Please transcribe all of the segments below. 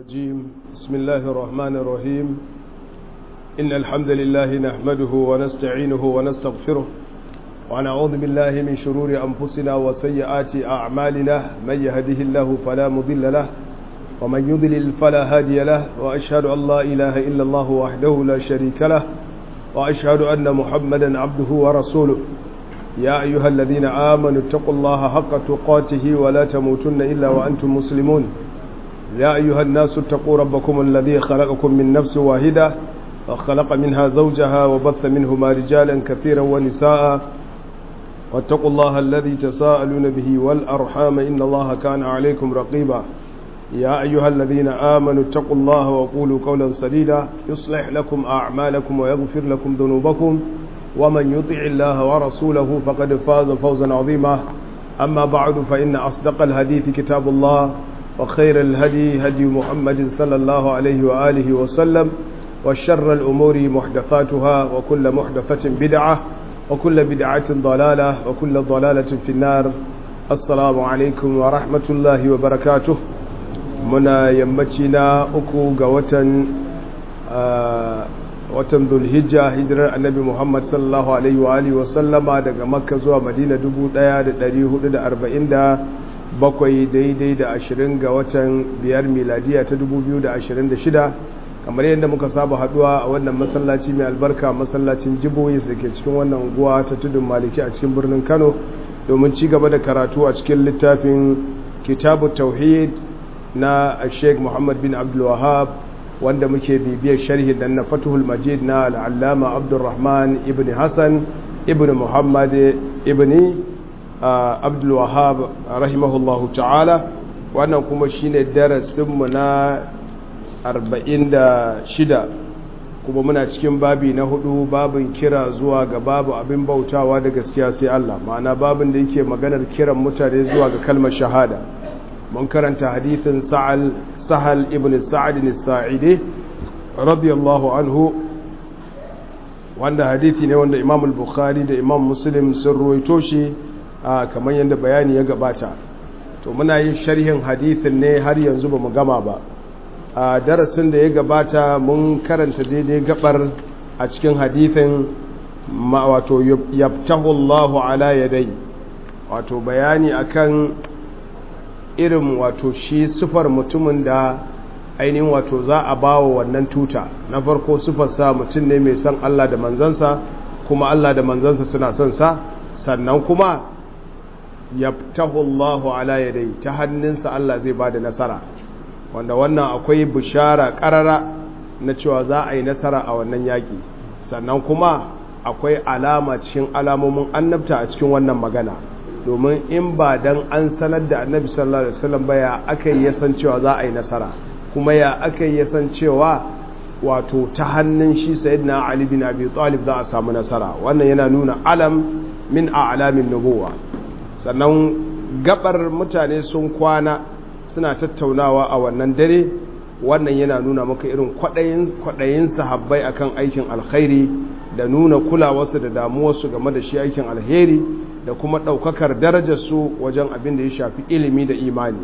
الرجيم بسم الله الرحمن الرحيم إن الحمد لله نحمده ونستعينه ونستغفره ونعوذ بالله من شرور أنفسنا وسيئات أعمالنا من يهده الله فلا مضل له ومن يضلل فلا هادي له وأشهد أن لا إله إلا الله وحده لا شريك له وأشهد أن محمدا عبده ورسوله يا أيها الذين آمنوا اتقوا الله حق تقاته ولا تموتن إلا وأنتم مسلمون يا أيها الناس اتقوا ربكم الذي خلقكم من نفس واحدة وخلق منها زوجها وبث منهما رجالا كثيرا ونساء واتقوا الله الذي تساءلون به والأرحام إن الله كان عليكم رقيبا يا أيها الذين آمنوا اتقوا الله وقولوا قولا سديدا يصلح لكم أعمالكم ويغفر لكم ذنوبكم ومن يطع الله ورسوله فقد فاز فوزا عظيما أما بعد فإن أصدق الحديث كتاب الله وخير الهدي هدي محمد صلى الله عليه وآله وسلم وشر الأمور محدثاتها وكل محدثة بدعة وكل بدعة ضلالة وكل ضلالة في النار السلام عليكم ورحمة الله وبركاته muna yammaci na uku ga watan watan zulhijja hijirar annabi muhammad sallallahu alaihi wa alihi wasallama daga makka zuwa madina 1447 daidai da 20 ga watan biyar miladiya ta 2026 kamar yadda muka saba haduwa a wannan masallaci mai albarka masallacin jiboyis da ke cikin wannan unguwa ta tudun maliki a cikin birnin kano domin ci gaba da karatu a cikin littafin kitabu tauhid na sheikh muhammad bin abdulwahab wanda muke bibiyar sharhi dan na fatuhul majid na al'allama abdulrahman ibn hassan ibn muhammad ibn abdulwahab rahimahullahu ta'ala wannan kuma shine darasinmu na 46 kuma muna cikin babi na hudu babin kira zuwa ga babu abin bautawa da gaskiya sai Allah ma'ana babin da yake maganar kiran mutane zuwa ga kalmar shahada mun karanta hadithin sahal ibn sa'ad sa'idi radiyallahu anhu wanda hadithi ne wanda imam al-bukhari da imam muslim sun ruwaito shi kamar yadda bayani ya gabata to muna yin sharhin hadithin ne har yanzu ba mu gama ba a darasin da ya gabata mun karanta daidai gabar a cikin hadithin wato yabtahu Allahu ala yadai wato bayani akan irin wato shi sufar mutumin da ainihin wato za a ba wa wannan tuta na farko sufarsa mutum ne mai son Allah da manzansa kuma Allah da manzansa suna son sa sannan kuma yabtahu Allahu ala yadai ta hannunsa Allah zai bada nasara wanda wannan akwai bishara karara na cewa za a yi nasara a wannan yaki sannan kuma akwai alama cikin alamomin annabta a cikin wannan magana domin in ba dan an sanar da annabi sallallahu alaihi wasallam ba ya aka yi yasan cewa za a yi nasara kuma ya aka yi yasan cewa wato ta hannun shi sayyidina ali bin abi talib za a samu nasara wannan yana nuna alam min a'lamin nubuwa sannan gabar mutane sun kwana suna tattaunawa a wannan dare wannan yana nuna maka irin kwadayin kwadayin sahabbai akan aikin alkhairi da nuna kulawarsu da damuwarsu game da shi aikin alheri da kuma ɗaukakar darajarsu wajen abin da ya shafi ilimi da imani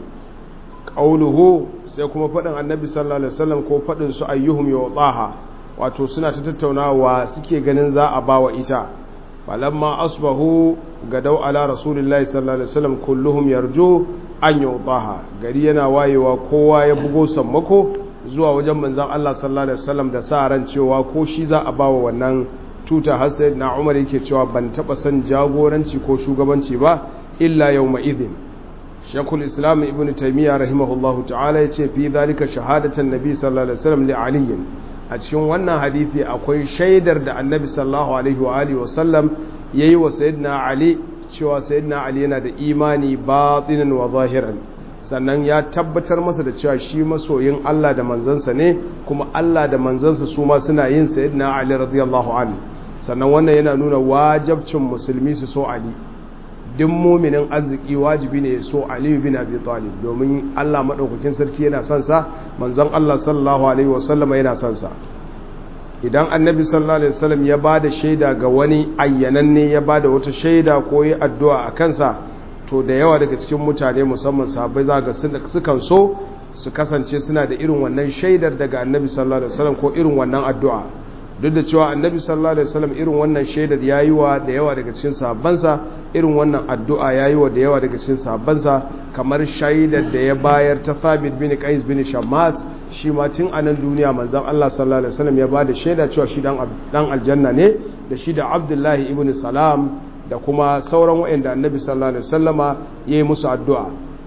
ƙauluhu sai kuma faɗin annabi sallallahu alaihi wasallam ko faɗin su ayyuhum yawdaha wato suna ta tattaunawa suke ganin za a bawa ita falamma asbahu gadau ala rasulillahi sallallahu alaihi wasallam kulluhum yarju an yawdaha gari yana wayewa kowa ya bugo sammako zuwa wajen manzon Allah sallallahu alaihi wasallam da sa ran cewa ko shi za a bawa wannan tuta har sai na umar yake cewa ban taba son jagoranci ko shugabanci ba illa yawma idhin shekul islam ibn taymiya rahimahullahu ta'ala ya ce fi zalika shahadatan nabi sallallahu alaihi wasallam li ali a cikin wannan hadisi akwai shaidar da annabi sallallahu alaihi wa alihi wa sallam yayi wa sayyidina ali cewa sayyidina ali yana da imani batinan wa zahiran sannan ya tabbatar masa da cewa shi masoyin Allah da manzansa ne kuma Allah da manzansa su ma suna yin sayyidina ali radiyallahu anhu sannan wannan yana nuna wajabcin musulmi su so ali duk muminin arziki wajibi ne so ali bin abi talib domin Allah madaukakin sarki yana son sa manzon Allah sallallahu alaihi wasallam yana son sa idan annabi sallallahu alaihi wasallam ya bada shaida ga wani ayyananne ya bada wata shaida ko yi addu'a a kansa to da yawa daga cikin mutane musamman sahabbai za ga sukan so su kasance suna da irin wannan shaidar daga annabi sallallahu alaihi wasallam ko irin wannan addu'a duk da cewa annabi sallallahu alaihi wasallam irin wannan shaidar yayi wa da yawa daga cikin sahabbansa irin wannan addu'a yayi wa da yawa daga cikin sahabbansa kamar shaidar da ya bayar ta Thabit bin Qais bin Shammas shi ma tun a nan duniya manzon Allah sallallahu alaihi wasallam ya bada shaida cewa shi dan dan aljanna ne da shi da Abdullahi ibn Salam da kuma sauran waɗanda annabi sallallahu alaihi wasallama yayi musu addu'a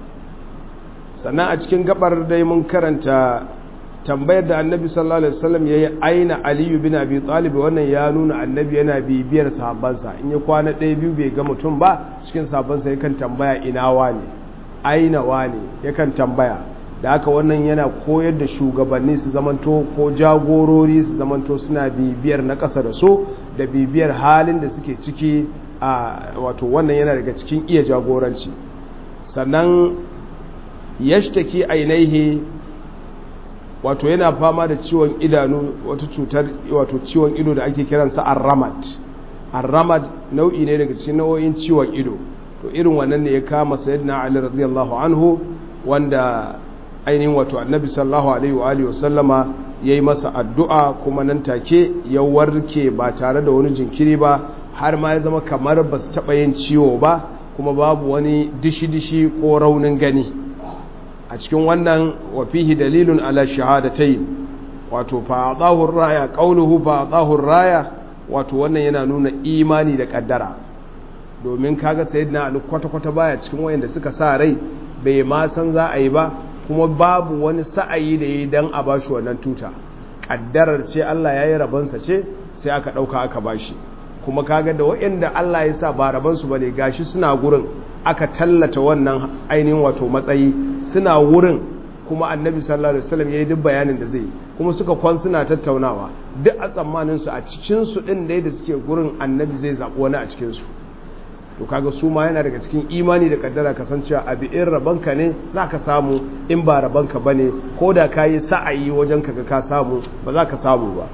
sannan a cikin gabar dai mun karanta tambayar da annabi sallallahu alaihi wasallam yayi aina aliyu bin abi talib wannan ya nuna annabi yana bibiyar sahabbansa in ya kwana ɗaya biyu bai ga mutum ba cikin sahabbansa yakan tambaya ina wane aina wane yakan tambaya da haka wannan yana koyar da shugabanni su zamanto ko jagorori su zamanto suna bibiyar na ƙasa da so da bibiyar halin da suke ciki a wato wannan yana daga cikin iya jagoranci sannan yashtaki ainihi wato yana fama da ciwon idanu wata cutar wato ciwon ido da ake kiransa arramad arramad nau'i ne daga cikin nau'o'in ciwon ido to irin wannan ne ya kama sayyidina ali radiyallahu anhu wanda ainihin wato annabi sallallahu alaihi wa alihi wasallama yayi masa addu'a kuma nan take ya warke ba tare da wani jinkiri ba har ma ya zama kamar ba su taɓa yin ciwo ba kuma babu wani dishi-dishi ko raunin gani a cikin wannan wafihi dalilun ala shahadatai wato fa'adahur raya qauluhu fa'adahur raya wato wannan yana nuna imani da kaddara domin kaga sayyidina ali kwata-kwata baya cikin wayanda suka sa rai bai ma san za a yi ba kuma babu wani sa'ayi da yi dan a bashi wannan tuta kaddarar ce Allah yayi rabansa ce sai aka dauka aka bashi kuma kaga da waɗanda Allah ya sa ba rabansu ba ne gashi suna gurin aka tallata wannan ainihin wato matsayi suna wurin kuma annabi sallallahu alaihi wasallam yayi duk bayanin da zai yi kuma suka kwan suna tattaunawa duk a tsammanin su a cikin su din da da suke gurin annabi zai zabi wani a cikin su to kaga su ma yana daga cikin imani da kaddara kasancewa abi in rabanka ne zaka samu in ba rabanka bane ko da kayi sa'ayi wajen kaga ka samu ba za ka samu ba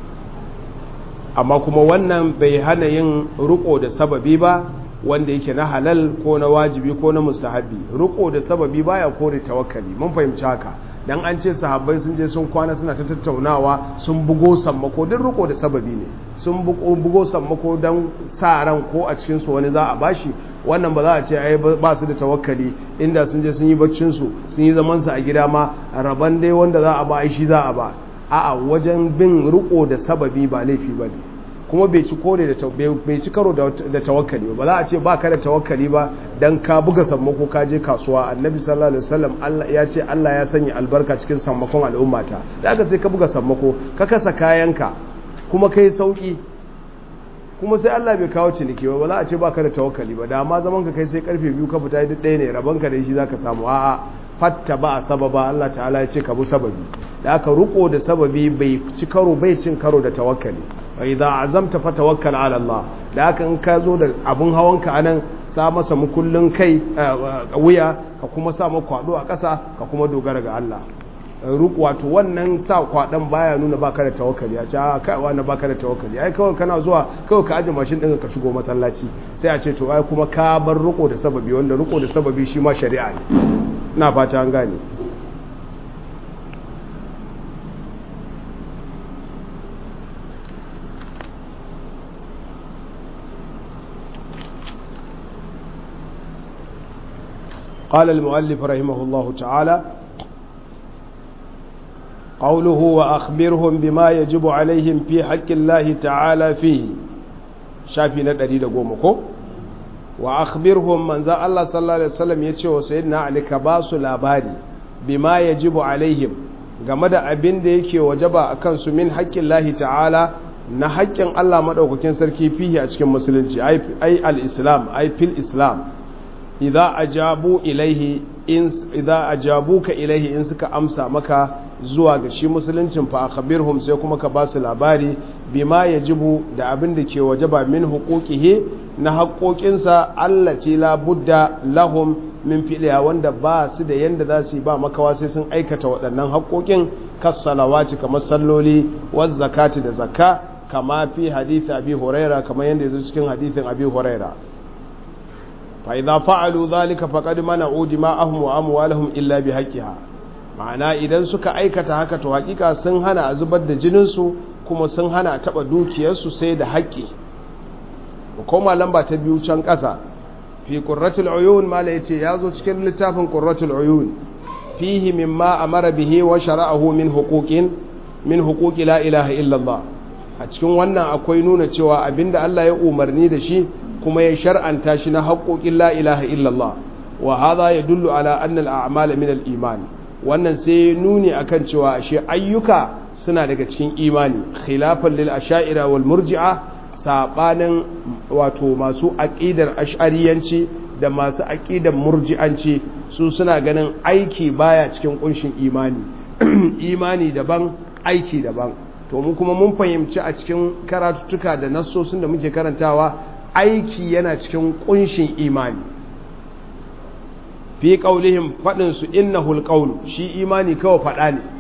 amma kuma wannan bai hana yin riko da sababi ba wanda yake na halal ko na wajibi ko na mustahabi riko da sababi baya kore tawakkali mun fahimci haka dan an ce sahabbai sun je sun kwana suna ta tattaunawa sun bugo sammako duk riko da sababi ne sun bugo sammako dan sa ran ko a cikin su wani za a bashi wannan ba za a ce ai ba su da tawakkali inda sun je sun yi baccin su sun yi zaman su a gida ma raban dai wanda za a ba ai shi za a ba a'a wajen bin riko da sababi ba laifi ba ne kuma bai ci kore da bai ci karo da tawakkali ba za a ce ba ka da tawakkali ba dan ka buga sammako ka je kasuwa annabi sallallahu alaihi wasallam Allah ya ce Allah ya sanya albarka cikin sammakon al'ummata da aka sai ka buga sammako ka kasa kayanka kuma kai sauki kuma sai Allah bai kawo ciniki ba za a ce ba ka da tawakkali ba da ma zaman ka kai sai karfe biyu ka fita duk ɗaya ne rabanka da shi zaka samu a'a fatta ba a sababa Allah ta'ala ya ce ka bi sababi da aka ruko da sababi bai ci karo bai cin karo da tawakkali wa idza azamta fatawakkal ala Allah da aka in ka zo da abun hawanka anan sa masa mukullin kai wuya ka kuma sa maka kwado a ƙasa ka kuma dogara ga Allah ruku wato wannan sa kwadan baya nuna baka da tawakkali a ce a kai wannan baka da tawakkali ai kawai kana zuwa kawai ka aje mashin din ka shigo masallaci sai a ce to ai kuma ka bar ruko da sababi wanda ruko da sababi shi ma shari'a ne ina fata an gane قال المؤلف رحمه الله تعالى قوله وأخبرهم بما يجب عليهم في حق الله تعالى فيه شافي ندري لقومكم وأخبرهم من ذا الله صلى الله عليه وسلم يتشو سيدنا علي كباس لاباري بما يجب عليهم game da abin da yake wajaba a kansu min haƙƙin lahi ta'ala na haƙƙin Allah maɗaukakin sarki fihi a cikin musulunci ai al-islam ai fil islam idza ajabu ilaihi in idza ajabuka ilaihi in suka amsa maka zuwa ga shi musuluncin fa akhbirhum sai kuma ka ba su labari bima yajibu da abin da ke wajaba min huquqihi na haƙoƙinsa allati la budda lahum min fi'liha wanda ba su da yanda za su yi ba makawa sai sun aikata waɗannan haƙoƙin kas salawati kamar salloli waz zakati da zakka kama fi hadith abi huraira kamar yanda yazo cikin hadithin abi huraira fa idza fa'alu dhalika faqad mana'u dima'ahum wa amwalahum illa bihaqqiha ma'ana idan suka aikata haka to hakika sun hana a zubar da jininsu kuma sun hana a taɓa dukiyarsu sai da haƙƙi koma lamba ta biyu can ƙasa fi ƙurratul uyun mala yace ya zo cikin littafin ƙurratul uyun fihi mimma amara bihi wa shara'ahu min huquqin min huquqi la ilaha illallah a cikin wannan akwai nuna cewa abinda Allah ya umarni da shi kuma ya shar'anta shi na haƙoƙin la ilaha illallah wa hadha yadullu ala anna al-a'mala min al-iman wannan sai nuni akan cewa ashe ayyuka suna daga cikin imani khilafan lil asha'ira wal murji'a sabanin wato masu aqidar ash'ariyanci da masu aqidar murji'anci su suna ganin aiki baya cikin kunshin imani imani daban aiki daban to mu kuma mun fahimci a cikin karatuttuka da nassosin da muke karantawa aiki yana cikin kunshin imani fi qaulihim fadin su innahul qaul shi imani kawai fada ne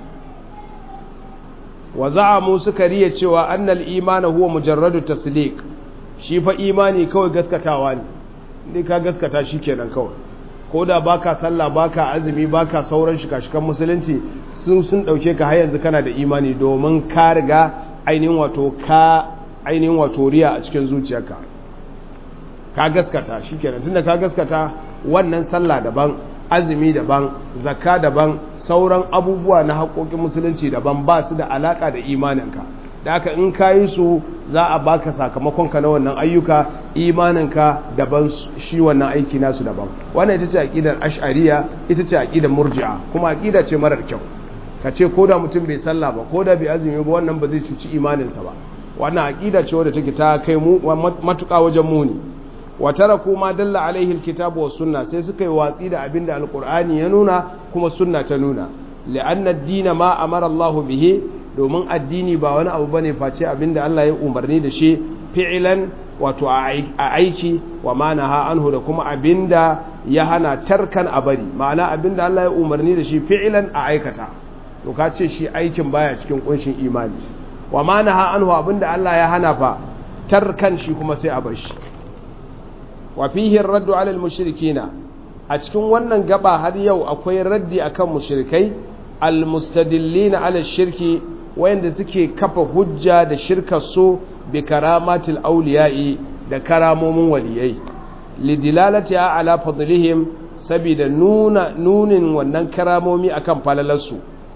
wa za'amu suka riya cewa annal imana huwa mujarradu tasdiq shi fa imani kawai gaskatawa ne indai ka gaskata shi kenan kawai ko da baka sallah baka azumi baka sauran shika-shikan musulunci sun sun dauke ka har yanzu kana da imani domin ka riga ainihin wato ka ainihin wato riya a cikin zuciyarka ka gaskata shikenan tunda ka gaskata wannan sallah daban azumi daban zakka daban sauran abubuwa na haƙoƙin musulunci daban ba su da alaƙa da imaninka da haka in ka yi su za a baka sakamakonka na wannan ayyuka imaninka daban shi wannan aiki nasu daban wannan ita ce aƙidar ash'ariya ita ce aƙidar murji'a kuma aƙida ce marar kyau ka ce ko da mutum bai sallah ba ko da bai azumi ba wannan ba zai cuci imaninsa ba wannan aƙida ce wadda take ta kai mu matuƙa wajen muni wa taraku ma dalla alaihi alkitabu was sunna sai suka yi watsi da abinda alqur'ani ya nuna kuma sunna ta nuna li'anna ad-din ma amara Allah bihi domin addini ba wani abu bane face abinda Allah ya umarni da shi fi'lan wato a aiki wa ma naha anhu da kuma abinda ya hana tarkan a bari ma'ana abinda Allah ya umarni da shi fi'lan a aikata to ka ce shi aikin baya cikin kunshin imani wa ma naha anhu abinda Allah ya hana fa tarkan shi kuma sai a bar shi wa fihi raddu ala mushrikina a cikin wannan gaba har yau akwai raddi akan mushrikai almustadillina ala shirki wayanda suke kafa hujja da shirkar su bi karamatil awliya'i da karamomin waliyai lidilalati ala fadlihim saboda nuna nunin wannan karamomi akan falalarsu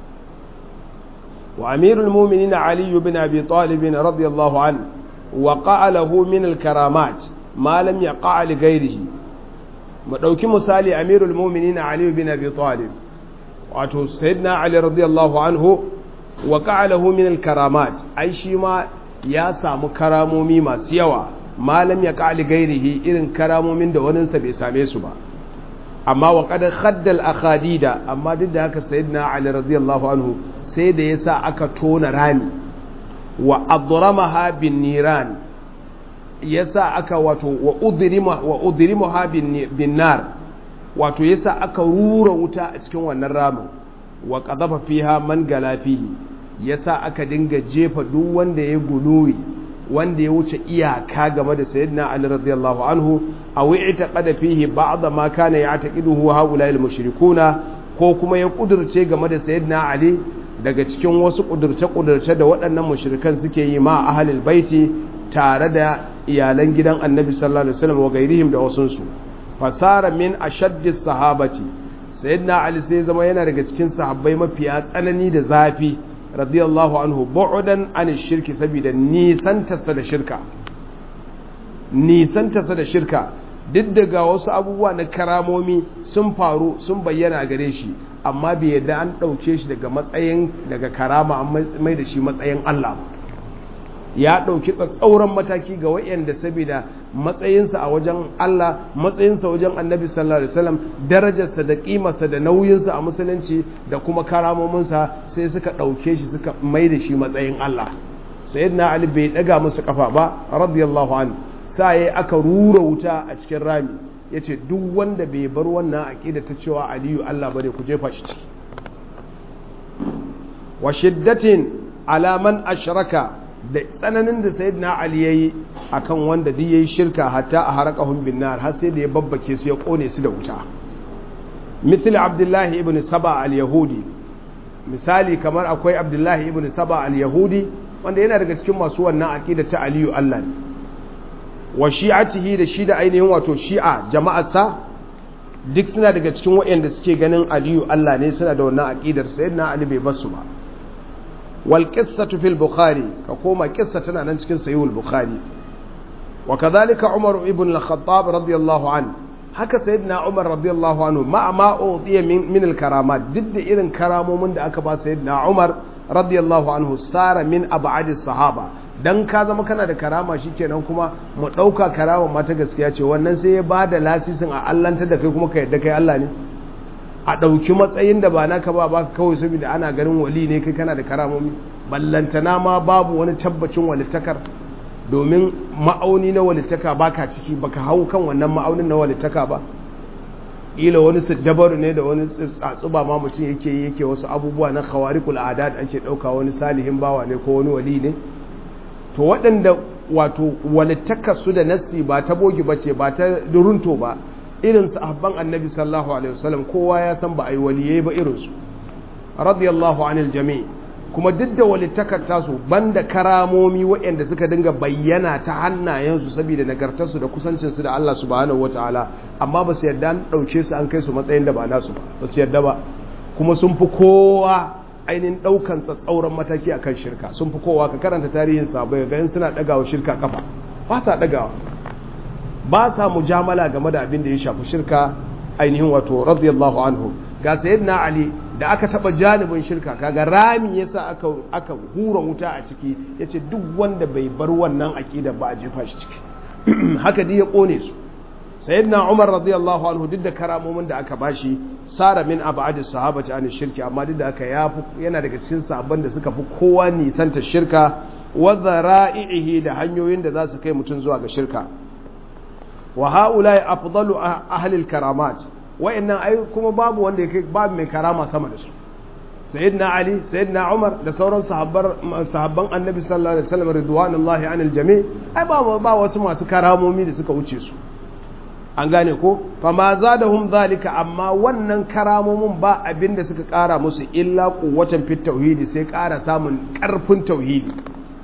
wa amirul mu'minin ali ibn abi talib radiyallahu an wa qa'alahu min al karamat malam ya ƙa'ali gairihi mu ɗauki misali amirul mumini na aliyu bin abi talib wato sayyidina ali radiyallahu anhu wa ƙa'alahu min karamat ai shi ma ya samu karamomi masu yawa malam ya ƙa'ali gairihi irin karamomin da waninsa bai same su ba amma wa ƙadar haddal akhadida amma duk da haka sayyidina ali radiyallahu anhu sai da ya sa aka tona rami wa adramaha bin niran yasa aka wato wa udrima wa udrimuha bin nar wato yasa aka rura wuta a cikin wannan ramin wa qadhafa fiha man gala fihi yasa aka dinga jefa duk wanda ya guluwi wanda ya wuce iyaka game da sayyidina ali radiyallahu anhu aw i'taqada fihi ba'd ma kana ya'taqiduhu haula al-mushrikuna ko kuma ya kudurce game da sayyidina ali daga cikin wasu kudurce-kudurce da waɗannan mushrikan suke yi ma ahlul baiti tare da iyalan gidan annabi sallallahu alaihi wasallam wa gairihim da wasunsu fasara min ashaddi sahabati sayyidina ali sai zama yana daga cikin sahabbai mafiya tsanani da zafi radiyallahu anhu bu'dan an shirki saboda nisan tasa da shirka nisan tasa da shirka duk daga wasu abubuwa na karamomi sun faru sun bayyana gare shi amma bai yadda an ɗauke shi daga matsayin daga karama an mai da shi matsayin Allah ya ɗauki tsatsauran mataki ga wayanda saboda matsayinsa a wajen Allah matsayinsa wajen annabi sallallahu alaihi wasallam darajarsa da ƙimarsa da nauyinsa a musulunci da kuma karamominsa sai suka ɗauke shi suka mai da shi matsayin Allah sayyidina ali bai ɗaga musu kafa ba radiyallahu anhu sai aka rura wuta a cikin rami yace duk wanda bai bar wannan aqida ta cewa aliyu Allah bane ku jefa shi ciki wa shiddatin ala man ashraka da tsananin da sayyidina ali yayi akan wanda duk yayi shirka hatta a harakahum bin nar har sai da ya babbake su ya kone su da wuta mithl abdullah ibn saba al yahudi misali kamar akwai abdullahi ibn saba al-yahudi wanda yana daga cikin masu wannan aqida ta aliyu Allah ne wa shi'atihi da shi da ainihin wato shi'a jama'arsa duk suna daga cikin waɗanda suke ganin aliyu Allah ne suna da wannan aqidar sayyidina ali bai basu ba wal qissatu fil bukhari ka koma qissa tana nan cikin sahihul bukhari wa kadhalika umar ibn al-khattab radiyallahu anhu haka sayyidina Umar radiyallahu anhu ma ma udiya min min al-karamat duk da irin karamomin da aka ba sayyidina Umar radiyallahu anhu sara min ab'adis sahaba dan ka zama kana da karama shikenan kuma mu dauka karama ma ta gaskiya ce wannan sai ya bada lasisin a allanta da kai kuma ka yadda kai Allah ne a dauki matsayin da ba naka ba baka kawai saboda ana ganin wali ne kai kana da karamomi ballantana ma babu wani tabbacin walittakar domin ma'auni na walittaka baka ciki baka hau kan wannan ma'aunin na walittaka ba ila wani dabaru ne da wani tsatsuba ma mutum yake yi yake wasu abubuwa na khawarikul adat ake dauka wani salihin bawa ne ko wani wali ne to waɗanda wato walittaka su da nassi ba ta bogi bace ba ta durunto ba irin sahabban annabi sallallahu alaihi wasallam kowa ya san ba ai waliyai ba irin su radiyallahu anil jami' kuma duk da walittakar tasu banda karamomi waɗanda suka dinga bayyana ta hannayensu saboda nagartarsu da kusancinsu da Allah subhanahu wataala amma ba su yarda an ɗauke su an kai su matsayin da ba nasu ba ba su yarda ba kuma sun fi kowa ainihin ɗaukan tsatsauran mataki a kan shirka sun fi kowa ka karanta tarihin sabai ga yin suna ɗagawa shirka kafa ba sa ɗagawa ba sa mujamala game da abin da ya shafi shirka ainihin wato radiyallahu anhu ga sayyidina ali da aka taba janibin shirka kaga rami yasa aka aka hura wuta a ciki yace duk wanda bai bar wannan aqida ba a jefa shi ciki haka dai ya kone su sayyidina umar radiyallahu anhu duk da karamomin da aka bashi sara min abadi sahabati an shirki amma duk da aka yafi yana daga cikin sahabban da suka fi kowa nisanta shirka wa dhara'ihi da hanyoyin da za su kai mutum zuwa ga shirka wa haula'i afdalu ahli al-karamat wa'annan ai kuma babu wanda yake babu mai karama sama da su sayyidina ali sayyidina umar da sauran sahabbar sahabban annabi sallallahu alaihi wasallam ridwanullahi anil jami' ai ba ba wasu masu karamomi da suka wuce su an gane ko fa ma zadahum zalika amma wannan karamomin ba abinda suka kara musu illa quwwatan fit tauhidi sai kara samun karfin tauhidi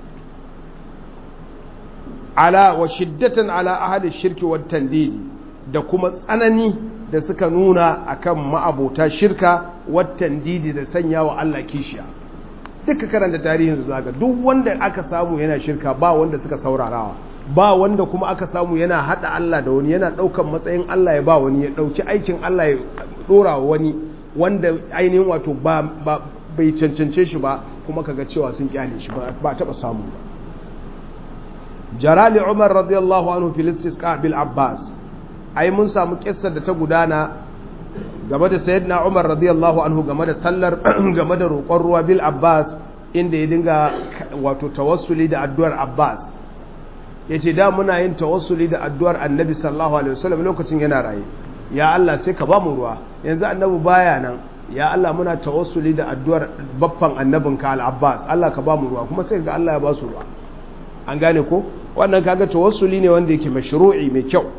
ala wa shiddatan ala ahli shirki wat tandidi da kuma tsanani da suka nuna akan ma'abota shirka watan didi da sanya wa Allah kishiya duka karanta tarihin su zaga duk wanda aka samu yana shirka ba wanda suka saurarawa ba wanda kuma aka samu yana hada Allah da wani yana daukan matsayin Allah ya ba wani ya dauki aikin Allah ya dora wa wani wanda ainihin wato ba bai cancance shi ba kuma kaga cewa sun kyale shi ba taba samu ba jarali umar radiyallahu anhu fil istisqa bil abbas ai mun samu kissar da ta gudana game da sayyidina Umar radiyallahu anhu game da sallar game da roƙon ruwa bil Abbas inda ya dinga wato tawassuli da addu'ar Abbas yace da muna yin tawassuli da addu'ar Annabi sallallahu alaihi wasallam lokacin yana raye ya Allah sai ka ba mu ruwa yanzu Annabi baya nan ya Allah muna tawassuli da addu'ar baffan annabinka al-Abbas Allah ka ba mu ruwa kuma sai ga Allah ya ba su ruwa an gane ko wannan kaga tawassuli ne wanda yake mashru'i mai kyau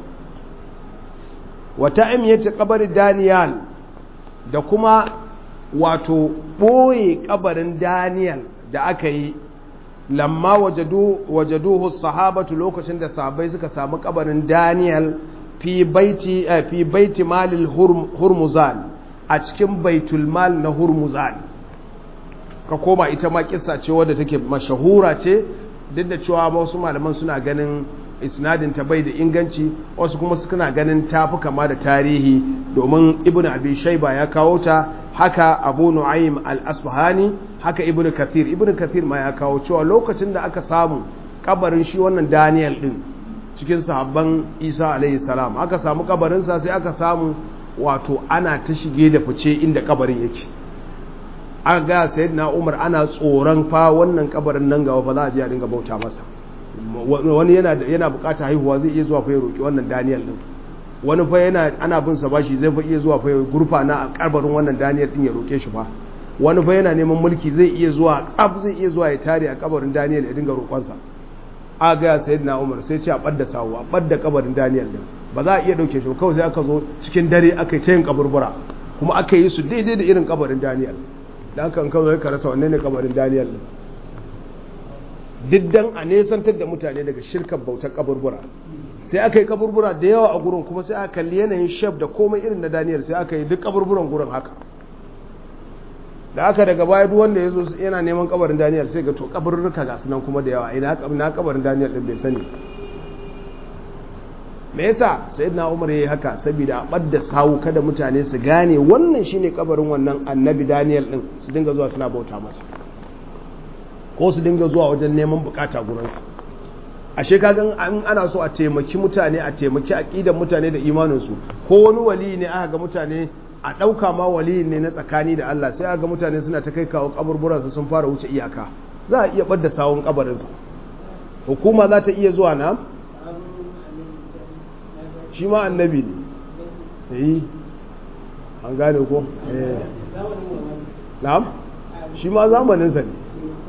wata imiyata kabarin Daniel da kuma wato ɓoye kabarin Daniel da aka yi lamma wajaduhu sahabatu lokacin da sahabai suka samu kabarin Daniel fi baiti fi baiti malil hurmuzan a cikin baitul mal na hurmuzan ka koma ita ma kissa ce wadda take mashahura ce duk da cewa wasu malaman suna ganin isnadin ta bai da inganci wasu kuma suna ganin tafi kama da tarihi domin ibn abi shayba ya kawo ta haka abu nu'aym al-asfahani haka ibn kathir ibn kathir ma ya kawo cewa lokacin da aka samu kabarin shi wannan daniel din cikin sahabban isa alaihi salam aka samu kabarin sa sai aka samu wato ana ta shige da fice inda kabarin yake aka ga sayyidina umar ana tsoron fa wannan kabarin nan gaba fa za a je a dinga bauta masa wani yana yana bukata haihuwa zai iya zuwa fa ya roki wannan Daniel din wani fa yana ana bin sa bashi zai fa iya zuwa fa ya gurfa na a karbarin wannan Daniel din ya roke shi fa wani fa yana neman mulki zai iya zuwa tsaf zai iya zuwa ya tare a kabarin Daniel ya dinga roƙon sa a ga sayyidina Umar sai ce a badda sawu a badda kabarin Daniel din ba za a iya dauke shi ba kawai sai aka zo cikin dare aka yi tayin kaburbura kuma aka yi su daidai da irin kabarin Daniel da aka kan zo ka rasa wanne ne kabarin Daniel din diddan a nesantar da mutane daga shirkar bautar kaburbura sai aka yi kaburbura da yawa a gurin kuma sai aka kalli yanayin shaf da komai irin na Daniel sai aka yi duk kaburburan gurin haka da aka daga baya duk wanda ya zo yana neman kabarin Daniel sai ga to kaburruka ga sunan kuma da yawa ina na kabarin Daniel din bai sani me yasa sayyidina Umar yayi haka saboda a badda sawu kada mutane su gane wannan shine kabarin wannan annabi Daniel din su dinga zuwa suna bauta masa ko su dinga zuwa wajen neman bukata gurin sa ashe kagan an ana so a taimaki mutane a taimaki aqidan mutane da imanin su ko wani wali ne aka ga mutane a ɗauka ma wali ne na tsakani da Allah sai aka ga mutane suna ta kai kawo kaburburansa sun fara wuce iyaka za a iya ɓadda sawun kabarinsa hukuma za ta iya zuwa na shi ma annabi ne yi an gane ko na'am shi ma zamaninsa ne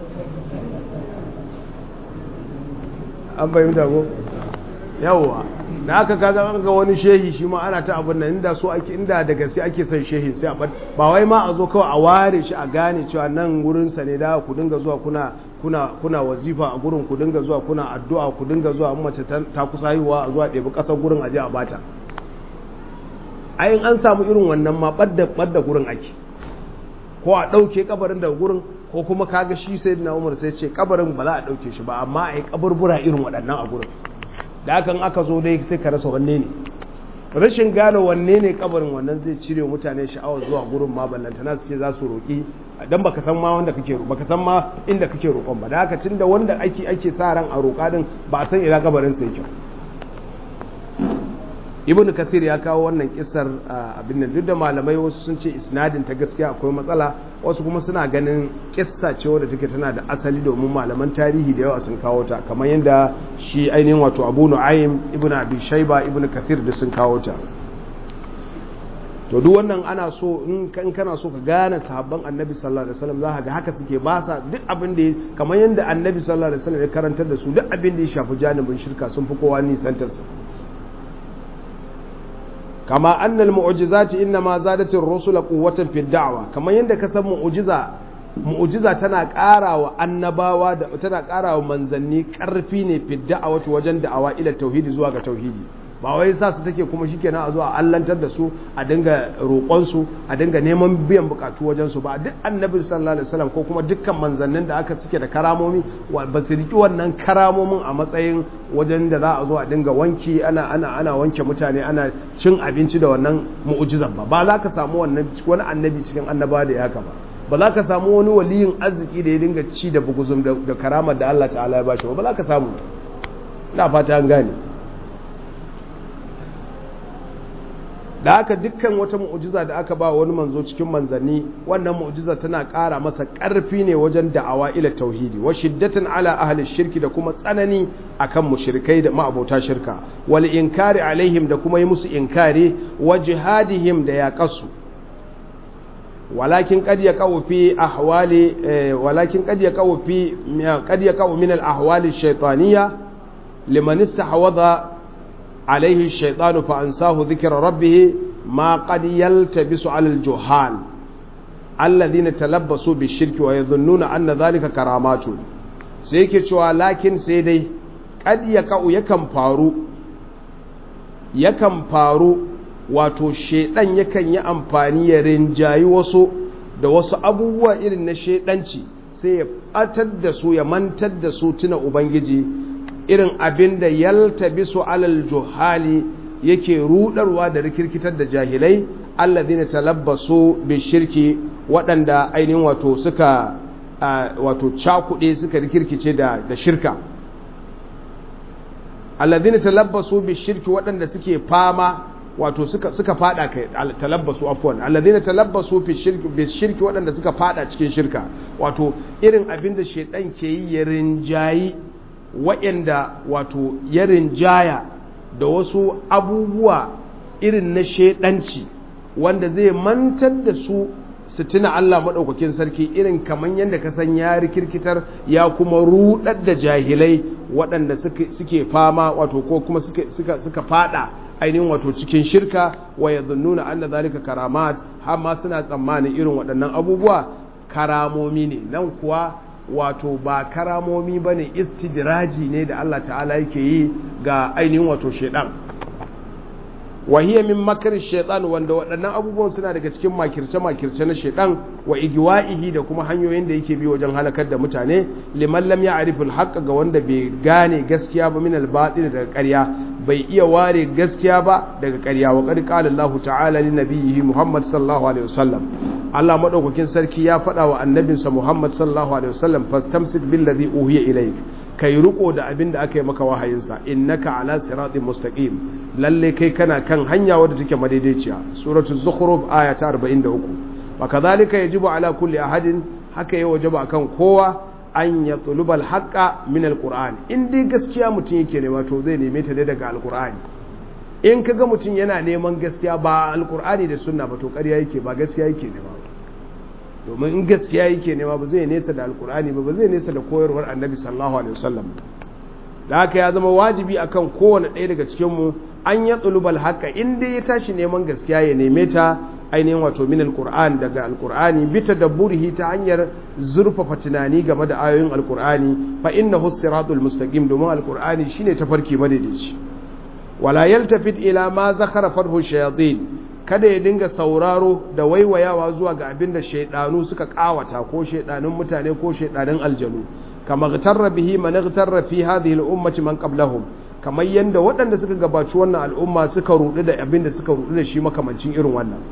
an bayyanta ko yawwa da aka kaga an ga wani shehi shi ma ana ta abin nan inda so ake inda da gaske ake son shehi sai a ba wai ma a zo kawai a ware shi a gane cewa nan gurin sa ne da ku dinga zuwa kuna kuna kuna wazifa a gurin ku dinga zuwa kuna addu'a ku dinga zuwa mace ta kusa haihuwa a zuwa ɗebi ƙasar gurin aje a bata ayin an samu irin wannan ma ɓadda ɓadda gurin ake ko a ɗauke kabarin daga gurin ko kuma kaga shi sai na umar sai ce kabarin ba za a ɗauke shi ba amma a yi kaburbura irin waɗannan a gurin da hakan aka zo dai sai ka rasa wanne ne rashin gane wanne ne kabarin wannan zai cire mutane sha'awar zuwa gurin ma ballanta na su ce za su roƙi dan baka san ma wanda kake baka san ma inda kake roƙon ba da haka tunda wanda ake ake sa ran a roƙa din ba a san ina kabarin sa yake ibn kathir ya kawo wannan kissar abin nan duk da malamai wasu sun ce isnadin ta gaskiya akwai matsala wasu kuma suna ganin kissa ce wadda take tana da asali domin malaman tarihi da yawa sun kawo ta kamar yadda shi ainihin wato abu nu'aym ibn abi shayba ibn kathir da sun kawo ta to duk wannan ana so in kan kana so ka gane sahabban annabi sallallahu alaihi wasallam zaka ga haka suke ba sa duk abin da kamar yadda annabi sallallahu alaihi wasallam ya karantar da su duk abin da ya shafi janibin shirka sun fi kowa nisantarsa kama annal mu'jizati inma zadat ar-rusul quwwatan fi da'wa kamar yanda ka san mu'jiza mu'jiza tana ƙarawa annabawa da tana ƙarawa manzanni ƙarfi ne fi da'awati wajen da'awa ila tauhidi zuwa ga tauhidi ba wai sa su take kuma shikenan a zuwa allantar da su a dinga roƙon su a dinga neman biyan bukatu wajen su ba duk annabi sallallahu alaihi wasallam ko kuma dukkan manzannin da aka suke da karamomi ba su riki wannan karamomin a matsayin wajen da za a zo a dinga wanki ana ana ana wanke mutane ana cin abinci da wannan mu'jizan ba ba za ka samu wannan wani annabi cikin annaba da ya haka ba ba za ka samu wani waliyin arziki da ya dinga ci da buguzum da karamar da Allah ta'ala ya bashi ba ba za ka samu ina fata an gane da haka dukkan wata mu'ujiza da aka ba wani manzo cikin manzanni wannan mu'ujiza tana ƙara masa ƙarfi ne wajen da'awa ila tauhidi wa shiddatan ala ahli shirki da kuma tsanani akan mushrikai da ma'abota shirka wal inkari alaihim da kuma yi musu inkari wa jihadihim da yaqasu walakin qad yaqaw fi ahwali walakin qad yaqaw fi qad yaqaw min al ahwali ash-shaytaniyya liman istahwadha عليه الشيطان فأنساه ذكر ربه ما قد يلتبس على الجهال الذين تلبسوا بالشرك ويظنون أن ذلك كرامات سيكي شوى لكن سيدي قد يقع يكن فارو يكن فارو wato shaidan yakan yi amfani ya rinjayi wasu da wasu abubuwa irin na shaidanci sai ya batar da su ya mantar da su tuna ubangiji irin abin da yaltabisu alal juhali yake rudarwa da rikirkitar da jahilai alladhina talabbasu bi shirki waɗanda ainihin wato suka wato cakuɗe suka rikirkice da da shirka alladhina talabbasu bi shirki waɗanda suke fama wato suka suka fada kai talabbasu afwan alladhina talabbasu fi shirki bi shirki waɗanda suka fada cikin shirka wato irin abin da shedan ke yi ya rinjayi waɗanda wato ya rinjaya da wasu abubuwa irin na shaidanci wanda zai mantar da su su tuna Allah maɗaukakin sarki irin kamar yadda ka san ya rikirkitar ya kuma rudar da jahilai waɗanda suke fama wato ko kuma suka fada ainihin wato cikin shirka wa ya nuna anna zalika karamat har ma suna tsammanin irin waɗannan abubuwa karamomi ne nan kuwa wato ba karamomi ba ne istidraji ne da Allah ta'ala yake yi ga ainihin wato shaidan wahiyya min makar shaitan wanda waɗannan abubuwan suna daga cikin makirce-makirce na shaitan wa igiwa'ihi da kuma hanyoyin da yake bi wajen halakar da mutane liman lam ya'riful haqq ga wanda bai gane gaskiya ba min al-batil daga ƙarya bai iya ware gaskiya ba daga ƙarya wa qad qala Allah ta'ala li nabiyhi Muhammad sallallahu alaihi wasallam Allah madaukakin sarki ya faɗa wa annabinsa Muhammad sallallahu alaihi wasallam fastamsik billazi uhiya ilayk kai riko da abin da aka yi maka wahayinsa innaka ala siratin mustaqim lalle kai kana kan hanya wadda take madaidaiciya suratul zukhruf aya ta 43 wa kadhalika yajibu ala kulli ahadin haka ya wajaba akan kowa an ya tulubal haqqa min alquran in dai gaskiya mutum yake nema to zai neme ta ne daga alqur'ani in kaga mutum yana neman gaskiya ba alqur'ani da sunna ba to ƙarya yake ba gaskiya yake nema ba domin in gaskiya yake nema ba zai nesa da alkur'ani ba ba zai nesa da koyarwar annabi sallallahu alaihi wasallam da haka ya zama wajibi akan kowane ɗaya daga cikin mu an ya tsulubal haka in dai ya tashi neman gaskiya ya neme ta ainihin wato min alkur'an daga alkur'ani bi tadabburihi ta hanyar zurfafa tunani game da ayoyin alkur'ani fa innahu siratul mustaqim domin alkur'ani shine tafarki madaidaici wala yaltafit ila ma zakara farhu shayatin kada ya dinga sauraro da waiwayawa zuwa ga abin da shaidanu suka kawata ko shaidanun mutane ko shaidanun aljanu kama gtarra bihi man gtarra fi hadhihi al-ummati man qablahum kamar yanda waɗanda suka gabaci wannan al'umma suka rudu da abin da suka rudu da shi makamancin irin wannan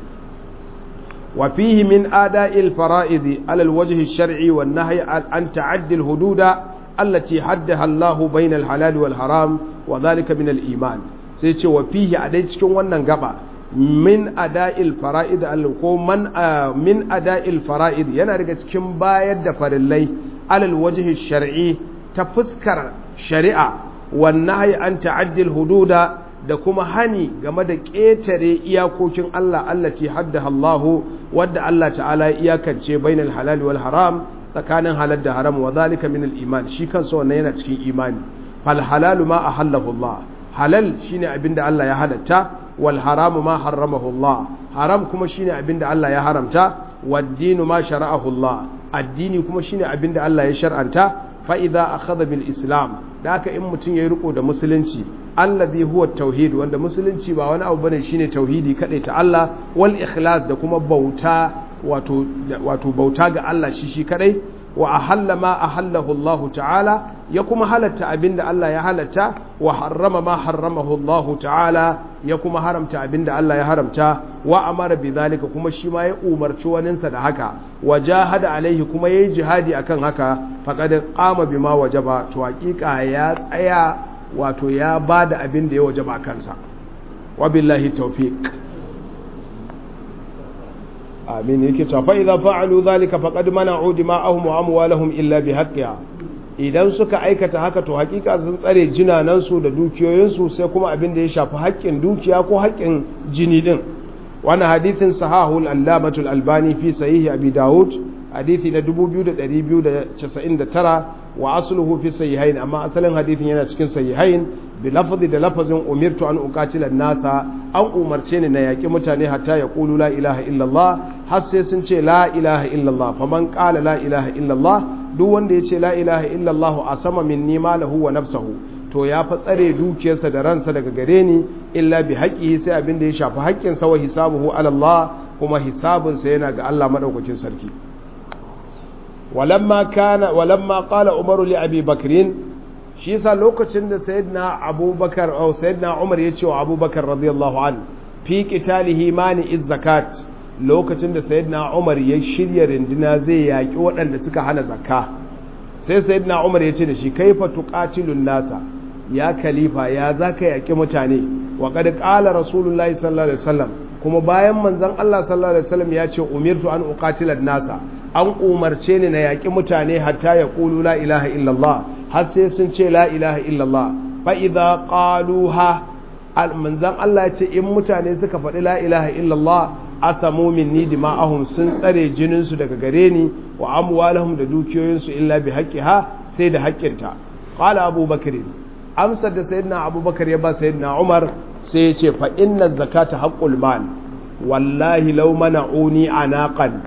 wa fihi min ada'il fara'id ala al-wajh ash-shar'i wan nahy an ta'addi al-hududa allati haddaha Allahu bayna al-halal wal haram wa dhalika min al-iman sai ce wa fihi a dai cikin wannan gaba min ada'il fara'id ko man min ada'il fara'id yana daga cikin bayar da farillai alal wajhi shar'i ta fuskar shari'a wan nahyi an ta'addil hududa da kuma hani game da ƙetare iyakokin Allah allati haddaha Allah wadda Allah ta'ala ya iyakance bainal halal wal haram tsakanin halal da haram wa zalika min al iman shi kansa wannan yana cikin imani fal halalu ma ahallahu Allah halal shine abinda Allah ya halatta wal haramu ma harramahu Allah haram kuma shine abinda Allah ya haramta wad dinu ma shara'ahu Allah addini kuma shine abinda Allah ya shar'anta fa idza akhadha bil islam da haka in mutum yayi riko da musulunci allazi huwa tauhid wanda musulunci ba wani abu bane shine tauhidi kadai ta Allah wal ikhlas da kuma bauta wato wato bauta ga Allah shi shi kadai wa ahalla ma ahallahu Allah ta'ala ya kuma halatta abinda Allah ya halatta wa harrama ma harramahu Allah ta'ala ya kuma haramta abinda Allah ya haramta wa amara bi zalika kuma shi ma ya umarci waninsa da haka wa jahada alaihi kuma yayi jihadi akan haka faqad qama bima wajaba to hakika ya tsaya wato ya bada abinda ya wajaba kansa wa billahi tawfiq amin yake cewa fa idza fa'alu dhalika faqad mana'u dima'ahum wa amwalahum illa bihaqqiha idan suka aikata haka to hakika sun tsare jinanan su da dukiyoyin su sai kuma abin da ya shafi haƙƙin dukiya ko haƙƙin jini din wannan hadithin sahahul allamatul albani fi sahihi abi daud hadithi na 2299 wa asluhu fi sahihain amma asalin hadithin yana cikin sahihain bi lafzi da lafazin umirtu an uqatila nasa an umarce ni na yaki mutane hatta ya qulu la ilaha illallah har sai sun ce la ilaha illallah faman qala la ilaha illallah duk wanda ya ce la ilaha illallah a sama minni malahu wa nafsahu to ya fa tsare dukiyarsa da ransa daga gare ni illa bi haqqihi sai abin da ya shafi haƙƙin sa wa hisabuhu ala Allah kuma hisabinsa yana ga Allah madaukakin sarki walamma kana walamma qala umaru li abi bakrin shi yasa lokacin da sayyidina abubakar au sayyidina umar ya ce wa abubakar radiyallahu an fi qitalihi mani iz zakat lokacin da sayyidina umar ya shirya rindina zai yaki waɗanda suka hana zakka sai sayyidina umar ya ce da shi kaifa tuqatilun nasa ya khalifa ya zaka yaki mutane wa qad qala rasulullahi sallallahu alaihi wasallam kuma bayan manzon Allah sallallahu alaihi wasallam ya ce umirtu an uqatila nasa an umarce ni na yaki mutane hatta ya qulu la ilaha illallah har sai sun ce la ilaha illallah fa idza qaluha manzon Allah ya ce in mutane suka faɗi la ilaha illallah asamu minni dima'ahum sun tsare jinin su daga gare ni wa amwalahum da dukiyoyin su illa bi haqqiha sai da haƙƙinta qala abubakar amsar da sayyidina abubakar ya ba sayyidina umar sai ya ce fa inna zakata haqqul mal wallahi law mana'uni anaqan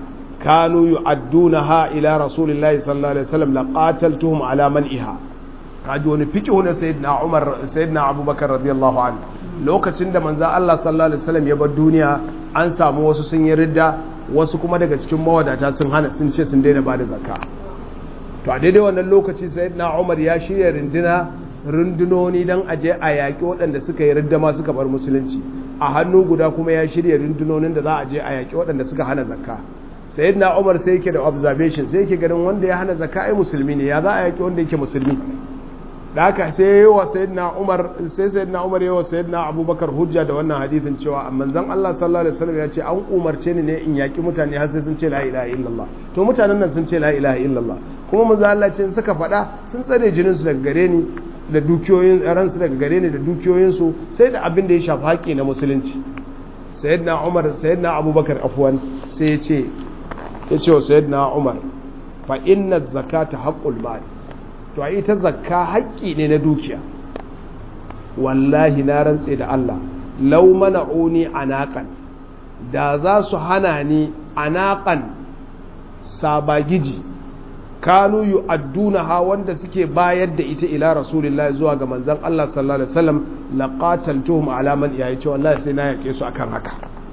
kanu yu'addunaha ila rasulillahi sallallahu alaihi wasallam laqataltuhum ala man'iha kaji wani fiqhu na sayyidina Umar sayyidina Abubakar radiyallahu anhu lokacin da manzon Allah sallallahu alaihi wasallam ya bar duniya an samu wasu sun yi ridda wasu kuma daga cikin mawadata sun hana sun ce sun daina bada zakka to a daidai wannan lokaci sayyidina Umar ya shirya rinduna rundunoni dan aje a yaƙi waɗanda suka yi ridda ma suka bar musulunci a hannu guda kuma ya shirya rundunonin da za a je a yaƙi waɗanda suka hana zakka sayyidina Umar sai yake da observation sai yake ganin wanda ya hana zakka ai musulmi ne ya za a yaƙi wanda yake musulmi da haka sai yayi wa sayyidina Umar sai sayyidina Umar yayi wa sayyidina Abubakar hujja da wannan hadisin cewa manzon Allah sallallahu alaihi wasallam ya ce an umarce ni ne in yaki mutane har sai sun ce la ilaha illallah to mutanen nan sun ce la ilaha illallah kuma manzon Allah ce suka faɗa sun tsare jinin su daga gare ni da dukiyoyin ransu daga gare ni da dukiyoyin su sai da abin da ya shafi haƙi na musulunci sayyidina Umar sayyidina Abubakar afwan sai ya ce ya ce wa sayyidina Umar fa inna zakata haqqul mal to a ita zakka haƙƙi ne na dukiya wallahi na rantse da Allah lau mana'uni anaqan da za su hana ni anaqan sabagiji kanu yu'adduna ha wanda suke bayar da ita ila rasulillahi zuwa ga manzon Allah sallallahu alaihi wasallam laqataltuhum ala man yayi ce wallahi sai na yake su akan haka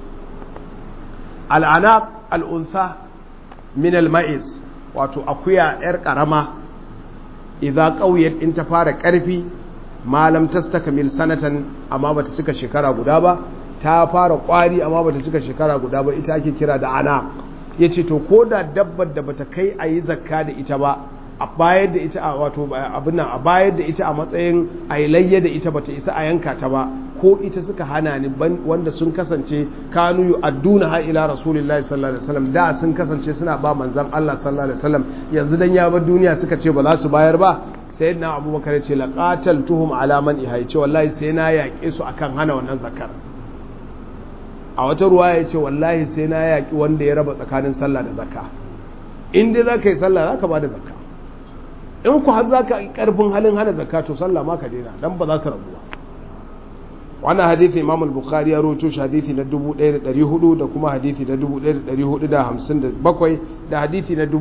al-anaq al-untha min al-ma'iz wato akuya yar karama idza qawiyat in ta fara karfi malam tastakmil sanatan amma bata cika shekara guda ba ta fara kwari amma bata cika shekara guda ba ita ake kira da ana yace to koda dabbar da bata kai ayi zakka da ita ba a bayar da ita a wato abin nan a bayar da ita a matsayin ailayya da ita bata isa a yanka ta ba ko ita suka hana ni wanda sun kasance kanu yu adduna ha ila rasulillahi sallallahu alaihi wasallam da sun kasance suna ba manzon Allah sallallahu alaihi wasallam yanzu dan ya bar duniya suka ce ba za su bayar ba sayyidina abubakar ya ce laqatal tuhum ala man ihai ce wallahi sai na yaƙe su akan hana wannan zakar a wata ruwa ya ce wallahi sai na yaƙi wanda ya raba tsakanin sallah da zakka in dai za ka yi sallah za ka ba da zakka in ku har za ka yi ƙarfin halin hana zakka to sallah ma ka daina dan ba za su rabu ba wannan hadithi imam al-bukhari ya rawaito shi hadithi na 1400 da kuma hadithi na 1457 da hadithi na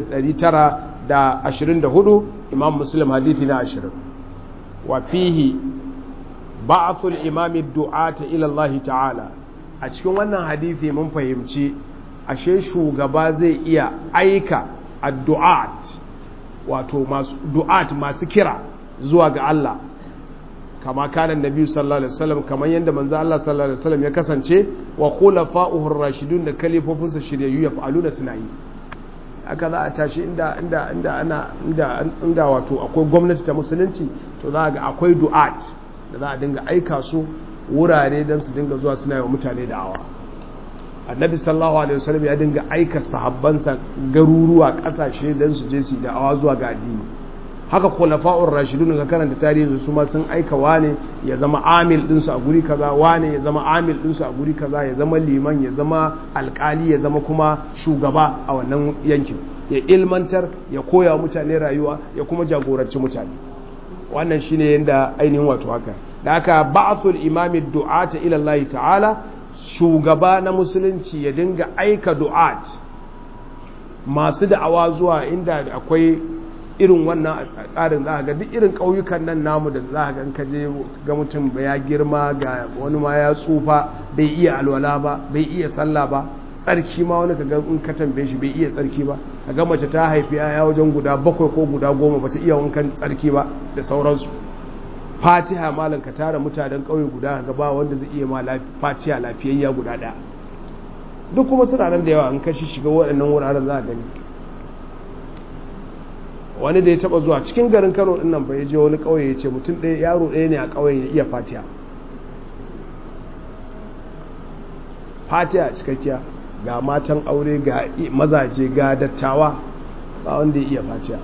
6924 imam muslim hadithi na 20 wa fihi ba'athul imami du'ata ila Allah ta'ala a cikin wannan hadithi mun fahimci ashe shugaba zai iya aika addu'at wato masu du'at masu kira zuwa ga Allah kama kanan nabi sallallahu alaihi wasallam kamar yadda manzo Allah sallallahu alaihi wasallam ya kasance wa khulafa'uhur rashidun da kalifofinsa shiryayyu ya fa'aluna suna yi aka za a tashi inda inda inda ana inda inda wato akwai gwamnati ta musulunci to za ga akwai du'at da za a dinga aika su wurare don su dinga zuwa suna yi wa mutane da'awa annabi sallallahu alaihi wasallam ya dinga aika sahabbansa garuruwa kasashe don su je su da'awa zuwa ga addini haka khulafa'ur rashidun ka karanta tarihi su ma sun aika wane ya zama amil din su a guri kaza wane ya zama amil din su a guri kaza ya zama liman ya zama alkali ya zama kuma shugaba a wannan yankin ya ilmantar ya koya wa mutane rayuwa ya kuma jagoranci mutane wannan shine yanda ainihin wato haka da haka ba'thul imami du'ata ila Allah ta'ala shugaba na musulunci ya dinga aika du'at masu da'awa zuwa inda akwai irin wannan tsarin za ga duk irin ƙauyukan nan namu da za ga ka je ga mutum ya girma ga wani ma ya tsufa bai iya alwala ba bai iya sallah ba tsarki ma wani kaga in ka tambaye shi bai iya tsarki ba kaga mace ta haifi ya wajen guda bakwai ko guda goma bata iya wankan tsarki ba da sauransu fatiha malam ka tara mutanen ƙauye guda ga ba wanda zai iya ma fatiha lafiyayya guda ɗaya duk kuma suna nan da yawa in ka shiga waɗannan wuraren za a gani wani da ya taba zuwa cikin garin kano din nan bai je wani kauye ya ce mutum ɗaya yaro ɗaya ne a kauyen ya iya fatiya fatiya cikakkiya ga matan aure ga mazaje ga dattawa ba wanda ya iya fatiya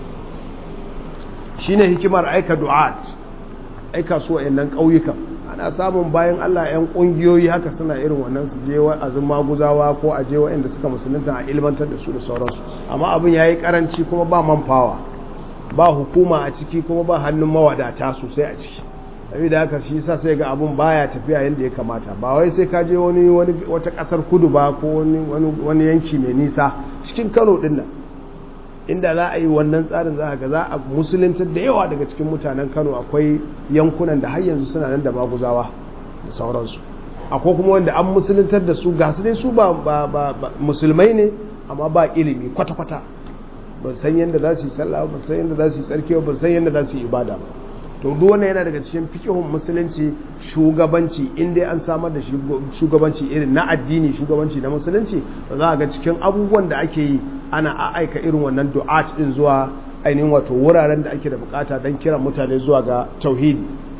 shine hikimar aika du'at aika su wa'annan ƙauyukan ana samun bayan Allah 'yan ƙungiyoyi haka suna irin wannan su je wa'azin maguzawa ko a je wa'anda suka musulunta a ilmantar da su da sauransu amma abin ya yi karanci kuma ba manfawa ba hukuma a ciki kuma ba hannun mawadata sosai a ciki da haka shi sa sai ga abun baya tafiya yadda ya kamata ba wai sai ka je wani wata kasar kudu ba ko wani yanki mai nisa cikin kano din nan inda za a yi wannan tsarin za ga za a musuluntar da yawa daga cikin mutanen kano akwai yankunan da har yanzu suna nan da maguzawa da sauransu akwai kuma wanda an musuluntar da su ga su dai su ba musulmai ne amma ba ilimi kwata-kwata ba san yadda za su yi sallah ba san yadda za su yi tsarki ba san yadda za su yi ibada ba to duk wannan yana daga cikin fikihun musulunci shugabanci in dai an samar da shugabanci irin na addini shugabanci na musulunci ba za a ga cikin abubuwan da ake yi ana aika irin wannan du'at din zuwa ainihin wato wuraren da ake da bukata don kiran mutane zuwa ga tauhidi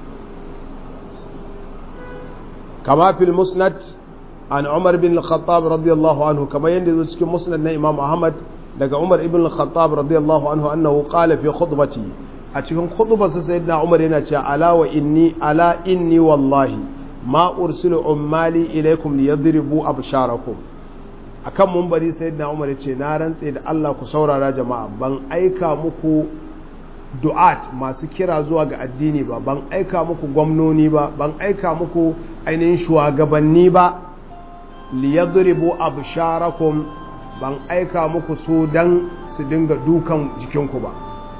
kama fil musnad an umar bin al-khattab radiyallahu anhu kama yanda zo cikin musnad na imam ahmad daga umar ibn al-khattab radiyallahu anhu annahu qala fi khutbati a cikin khutbarsa sayyidina umar yana cewa ala wa inni ala inni wallahi ma ursilu ummali ilaykum liyadribu absharakum akan mumbari sayyidina umar ya ce na rantse da Allah ku saurara jama'a ban aika muku du'at masu kira zuwa ga addini ba ban aika muku gwamnoni ba ban aika muku ainihin shugabanni ba liyadribu absharakum ban aika muku su dan su dinga dukan jikinku ba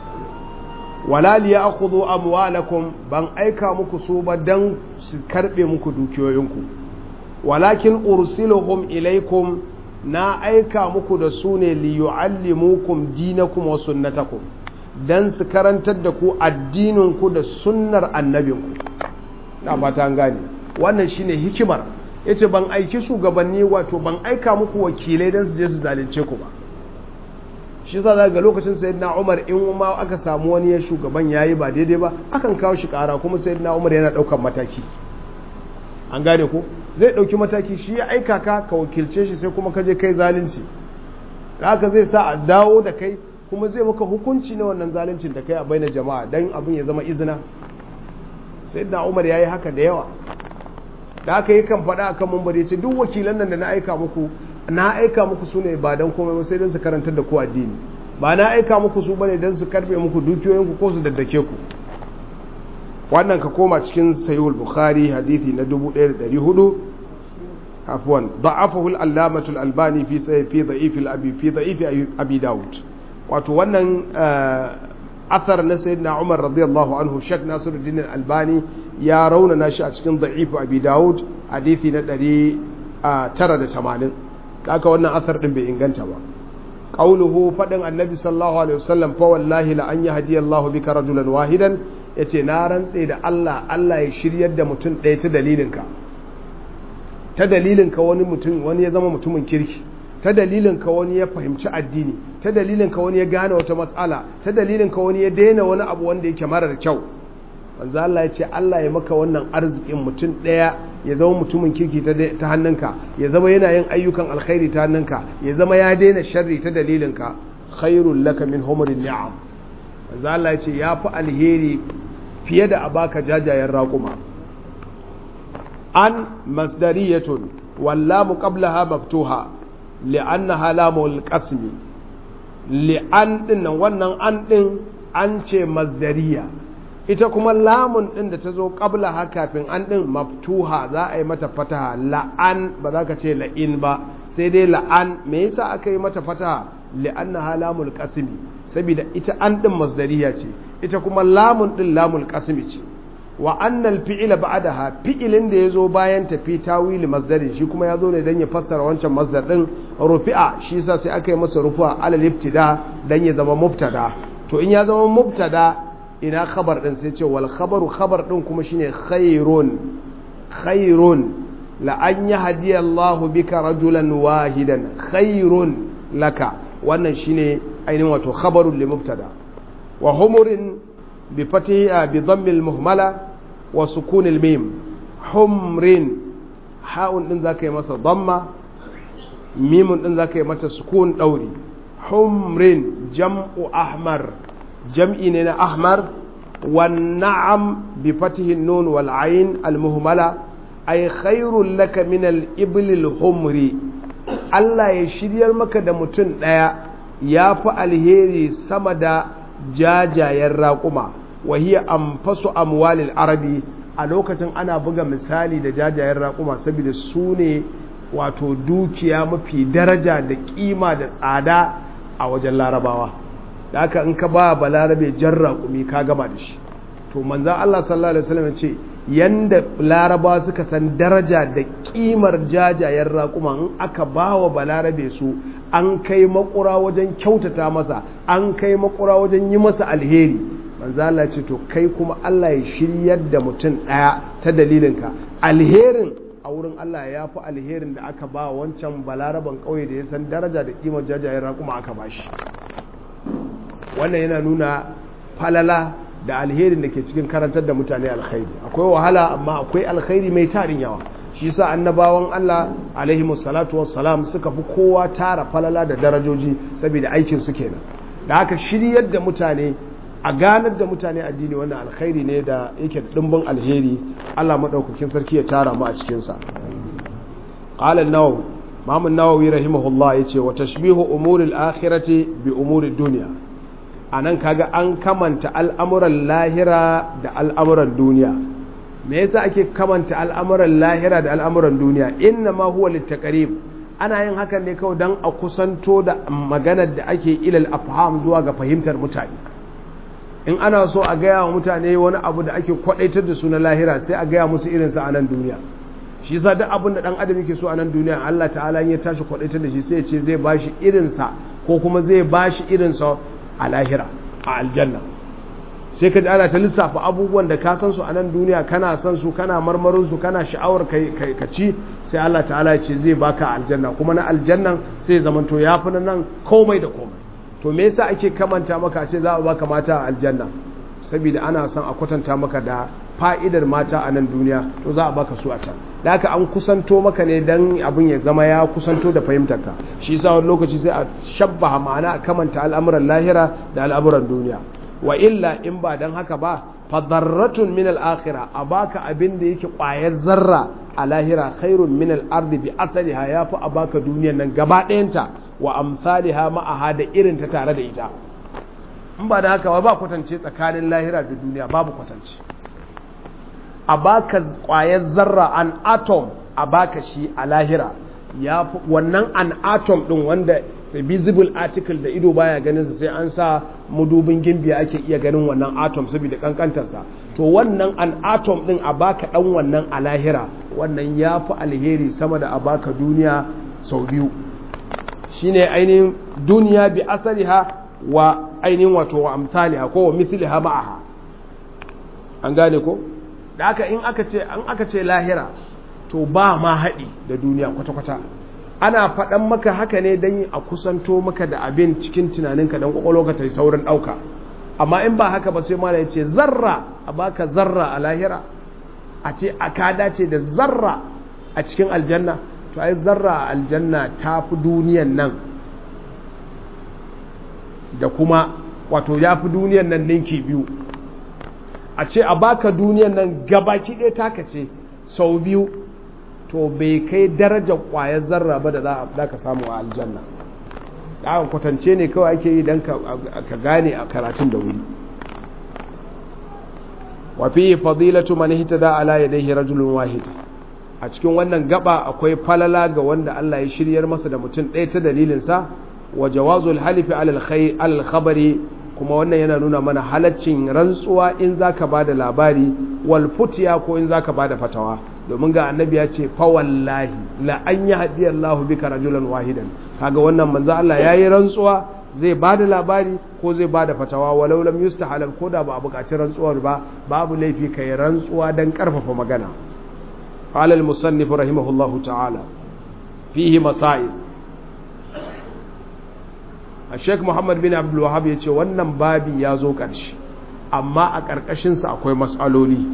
wala liyakhudhu amwalakum ban aika muku su ba dan su karbe muku dukiyoyinku walakin ursiluhum ilaikum na aika muku da su ne liyu'allimukum dinakum wa sunnatakum dan su karantar da ku addininku da sunnar annabinku na fata an gane wannan shine hikimar yace ban aiki shugabanni wato ban aika muku wakilai dan su je su zalunce ku ba shi yasa ga lokacin sayyidina Umar in ma aka samu wani ya shugaban yayi ba daidai ba akan kawo shi kara kuma sayyidina Umar yana daukan mataki an gane ko zai dauki mataki shi ya aika ka ka wakilce shi sai kuma ka je kai zalunci haka zai sa a dawo da kai kuma zai maka hukunci na wannan zaluncin da kai a bainar jama'a dan abin ya zama izina sayyidina Umar yayi haka da yawa da aka yi kan faɗa akan mumbari ce duk wakilan nan da na aika muku na aika muku su ne ba don komai ba sai don su karantar da ku addini ba na aika muku su bane don su karbe muku dukiyoyinku ko su daddake ku wannan ka koma cikin sayyul bukhari hadithi na 1400 afwan da'afahu al-allamatu al-albani fi fi da'if al-abi fi da'if abi daud wato wannan athar na sayyidina umar radiyallahu anhu shak nasiruddin al-albani ya raunana shi a cikin da'if abi daud hadithi na 980 kaka wannan asar din bai inganta ba qauluhu fadin annabi sallallahu alaihi wasallam fa wallahi la an yahdi Allahu bika rajulan wahidan yace na rantse da Allah Allah ya shiryar da mutum ɗaya ta dalilinka ta dalilinka wani mutum wani ya zama mutumin kirki ta dalilinka wani ya fahimci addini ta dalilinka wani ya gane wata matsala ta dalilinka wani ya daina wani abu wanda yake marar kyau manzo Allah ya ce Allah ya maka wannan arzikin mutum ɗaya ya zama mutumin kirki ta hannunka ya zama yana yin ayyukan alkhairi ta hannunka ya zama ya daina sharri ta dalilinka khairul laka min humurin ni'am manzo Allah ya ce ya fi alheri fiye da a baka jajayen raƙuma an masdariyatun wallamu qablaha maftuha li'annaha lamul qasmi li'an din wannan an din an ce masdariya ita kuma lamun ɗin da ta zo ƙabla ha kafin an ɗin maftuha za a yi mata fataha la'an ba za ka ce la'in ba sai dai la'an me yasa aka yi mata fataha li'anna ha lamul qasmi saboda ita an ɗin masdariya ce ita kuma lamun ɗin lamul qasmi ce wa annal fi'ila ba'daha fi'ilin da yazo bayan tafi tawili masdarin shi kuma yazo ne dan ya fassara wancan masdar ɗin rufi'a shi yasa sai aka yi masa rufu'a alal ibtida dan ya zama mubtada to in ya zama mubtada ina khabar din sai ce wal khabaru khabar din kuma shine khairun khairun la an yahdi Allah bika rajulan wahidan khairun laka wannan shine ainihin wato khabarun li mubtada wa humurin bi fatiha bi dhammi al muhmala wa sukun al mim humrin ha'un din zaka yi masa dhamma mimun din zaka yi mata sukun dauri humrin jam'u ahmar jam'i ne na ahmar والنعم بفتح النون والعين المهملة أي خير لك من الإبل الحمر Allah ya shiryar maka da mutum ɗaya ya fi alheri sama da jajayen raƙuma wa hiya anfasu amwalil arabi a lokacin ana buga misali da jajayen raƙuma saboda su ne wato dukiya mafi daraja da kima da tsada a wajen larabawa da haka in ka ba balarabe jan raƙumi ka gama da shi to manzan Allah sallallahu alaihi wasallam ce yanda larabawa suka san daraja da kimar jajayen raƙuma in aka ba wa balarabe su an kai makura wajen kyautata masa an kai makura wajen yi masa alheri manzo Allah ce to kai kuma Allah ya shiryar da mutum ɗaya ta dalilinka alherin a wurin Allah ya fi alherin da aka ba wancan balaraban ƙauye da ya san daraja da kimar jajayen raƙuma aka ba shi wannan yana nuna falala da alherin da ke cikin karantar da mutane alkhairi akwai wahala amma akwai alkhairi mai tarin yawa shi sa annabawan Allah alaihi salatu wassalam suka fi kowa tara falala da darajoji saboda aikin su kenan da haka shiryar da mutane a ganar da mutane addini wannan alkhairi ne da yake dimbin alheri Allah madaukakin sarki ya tara mu a cikin sa qala an-nawawi Imam an-Nawawi rahimahullah yace wa tashbihu umuril akhirati bi umuri dunya anan kaga an kamanta al'amuran lahira da al'amuran duniya me yasa ake kamanta al'amuran lahira da al'amuran duniya inna ma huwa littaqrib ana yin hakan ne kawai dan a kusanto da maganar da ake ilal afham zuwa ga fahimtar mutane in ana so a gaya wa mutane wani abu da ake kwadaitar da su na lahira sai a gaya musu irinsa a nan duniya shi yasa duk abin da dan adam yake so a nan duniya Allah ta'ala ya tashi kwadaitar da shi sai ya ce zai bashi irinsa ko kuma zai bashi irinsa a lahira a aljanna sai ka ji ana ta lissafa abubuwan da ka san su a nan duniya kana san su kana marmarin su kana sha'awar ka ci sai Allah ta'ala ya ce zai baka aljanna kuma na aljannan sai zamanto ya fi nan komai da komai to me yasa ake kamanta maka ce za a baka mata a aljanna saboda ana son a kwatanta maka da fa'idar mata a nan duniya to za a baka su a can da haka an kusanto maka ne dan abin ya zama ya kusanto da fahimtarka shi yasa wani lokaci sai a shabbaha ma'ana a kamanta al'amuran lahira da al'amuran duniya wa illa in ba dan haka ba fadarratun min al-akhirah a baka abin da yake ƙwayar zarra a lahira khairun min al-ardi bi asaliha yafi a baka duniyar nan gaba ɗayanta wa amsaliha ma'aha da irin ta tare da ita in ba da haka ba ba kwatance tsakanin lahira da duniya babu kwatance a baka kwayar zarra an atom a baka shi a lahira ya wannan an atom din wanda visible article da ido baya ganin sa sai an sa mudubin gimbiya ake iya ganin wannan atom saboda kankantarsa to wannan an atom din a baka dan wannan a lahira wannan ya fi alheri sama da a baka duniya sau biyu shine ainihin duniya bi asaliha wa ainihin wato wa amsaliha ko wa mithliha ma'aha an gane ko da aka in aka ce an aka ce lahira to ba ma haɗi da duniya kwata-kwata ana faɗan maka haka ne don a kusanto maka da abin cikin tunaninka don ƙwaƙwalwa ta yi saurin ɗauka amma in ba haka ba sai mala ya ce zarra a baka zarra a lahira a ce a ka dace da zarra a cikin aljanna to ai zarra a aljanna ta fi duniyan nan da kuma wato ya fi duniyan nan ninki biyu a ce a baka duniyan nan gabaki ɗaya taka ce sau biyu to bai kai darajar ƙwayar zarra ba da za ka samu a aljanna da aka kwatance ne kawai ake yi don ka gane a karatun da wuri wafi fadilatu man hitada ala yadayhi rajulun wahid a cikin wannan gaba akwai falala ga wanda Allah ya shiryar masa da mutum ɗaya ta dalilinsa wa jawazul halifi alal khabari kuma wannan yana nuna mana halaccin rantsuwa in zaka bada labari wal futiya ko in zaka bada fatawa domin ga annabi ya ce fa wallahi la an yahdi Allahu bika rajulan wahidan kaga wannan manzo Allah yayi rantsuwa zai bada labari ko zai bada fatawa walau lam yustahal ko da ba a buƙaci rantsuwar ba babu laifi kai rantsuwa dan karfafa magana قال المصنف رحمه الله تعالى فيه مسائل الشيخ محمد بن عبد الوهاب yace wannan babi ya zo ƙarshe amma a ƙarƙashinsa akwai mas'aloli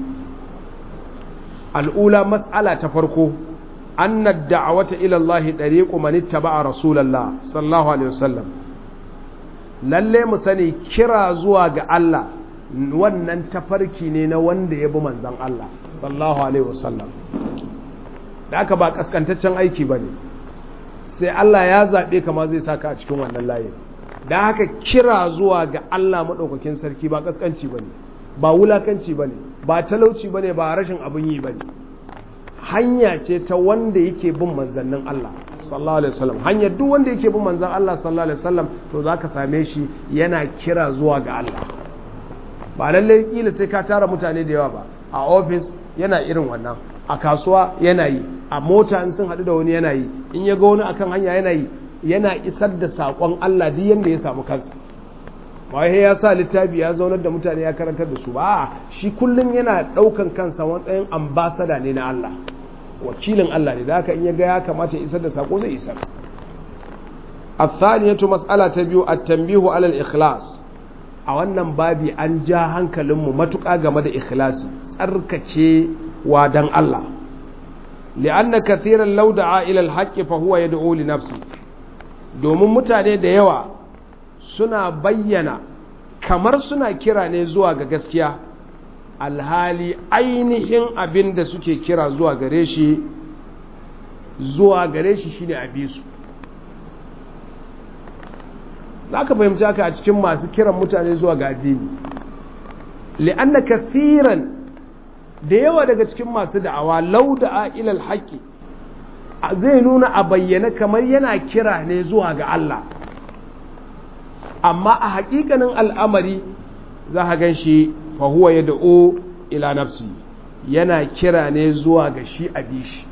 al'ula mas'ala ta farko anna da'awata ila Allah dariqu man ittaba'a rasulullah sallallahu alaihi wasallam lalle mu sani kira zuwa ga Allah wannan tafarki ne na wanda ya bi manzon Allah sallallahu alaihi wasallam da aka ba kaskantaccen aiki bane sai Allah ya zabe kama zai saka a cikin wannan layin da haka kira zuwa ga Allah madaukakin sarki ba kaskanci bane ba wulakanci bane ba talauci bane ba rashin abin yi bane hanya ce ta wanda yake bin manzannin Allah sallallahu alaihi wasallam hanyar duk wanda yake bin manzan Allah sallallahu alaihi wasallam to zaka same shi yana kira zuwa ga Allah ba lalle kila sai ka tara mutane da yawa ba a office yana irin wannan a kasuwa yana yi a mota in sun haɗu da wani yana yi in ya ga wani akan hanya yana yi yana isar da saƙon Allah duk yanda ya samu kansa wai ya sa littafi ya zaunar da mutane ya karantar da su ba shi kullum yana ɗaukan kansa matsayin ambasada ne na Allah wakilin Allah ne da haka in ya ga ya kamata ya isar da saƙo zai isar الثانية مسألة تبيو التنبيه على الإخلاص a wannan babi an ja hankalinmu matuƙa game da ikhlasi tsarkace wa dan Allah li'anna kathiran law da'a ila al-haqqi fa huwa yad'u li nafsi domin mutane da yawa suna bayyana kamar suna kira ne zuwa ga gaskiya alhali ainihin abin da suke kira zuwa gare shi zuwa gare shi shine abisu za ka fahimci haka a cikin masu kiran mutane zuwa ga addini li'anna kathiran da yawa daga cikin masu da'awa lauda ilal haƙi zai nuna a bayyana kamar yana kira ne zuwa ga Allah amma a haƙiƙanin al'amari za a gan shi fahuwa ya da'o ila nafsi yana kira ne zuwa ga shi a bishi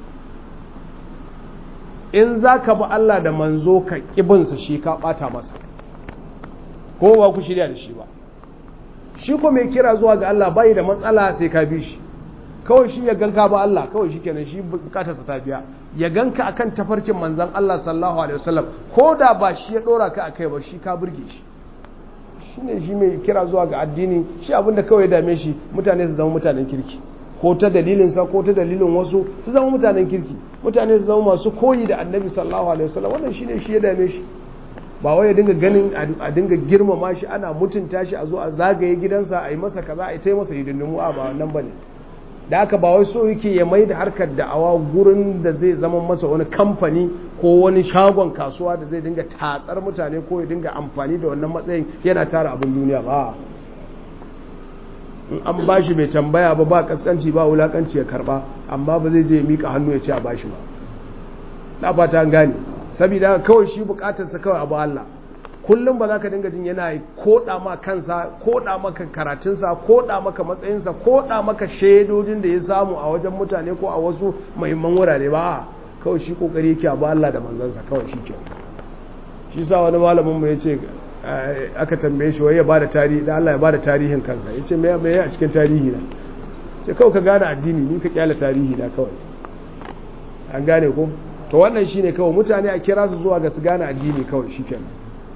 in za ka bi Allah da manzo ka ƙibinsa shi ka ɓata masa ko ba ku shirya da shi ba shi ko mai kira zuwa ga Allah bai da matsala sai ka bi shi kawai shi ya ganka ba Allah kawai shi kenan shi bukatarsa ta biya ya ganka akan tafarkin manzan Allah sallallahu alaihi wasallam ko da ba shi ya dora ka akai ba shi ka burge shi shine shi mai kira zuwa ga addini shi abinda kawai ya dame shi mutane su zama mutanen kirki ko ta dalilinsa ko ta dalilin wasu su zama mutanen kirki mutane su zama masu koyi da annabi sallallahu alaihi wasallam wannan shine shi ya dame shi ba wai ya dinga ganin a dinga girmama shi ana mutunta shi a zo a zagaye gidansa a yi masa kaza a yi ta masa hidindimu a ba wannan bane da haka ba wai so yake ya mai da harkar da'awa gurin da zai zama masa wani kamfani ko wani shagon kasuwa da zai dinga tatsar mutane ko ya dinga amfani da wannan matsayin yana tara abin duniya ba in an bashi bai tambaya ba ba kaskanci ba wulakanci ya karba amma ba zai je mika hannu ya ce a bashi ba na fata an gane saboda kawai shi bukatarsa kawai abu Allah kullum ba za ka dinga jin yana koda ma kansa koda maka karatunsa koda maka matsayinsa koda maka shaidojin da ya samu a wajen mutane ko a wasu muhimman wurare ba kawai shi kokari yake abu Allah da manzansa kawai shi ke shi sa wani malamin mu ya ce aka tambaye shi wai ya bada tarihi da Allah ya bada tarihin kansa yace me me a cikin tarihi na sai kawai ka gane addini ni ka kyala tarihi da kawai an gane ko to wannan shine kawai mutane a kira su zuwa ga su gane addini kawai shikenan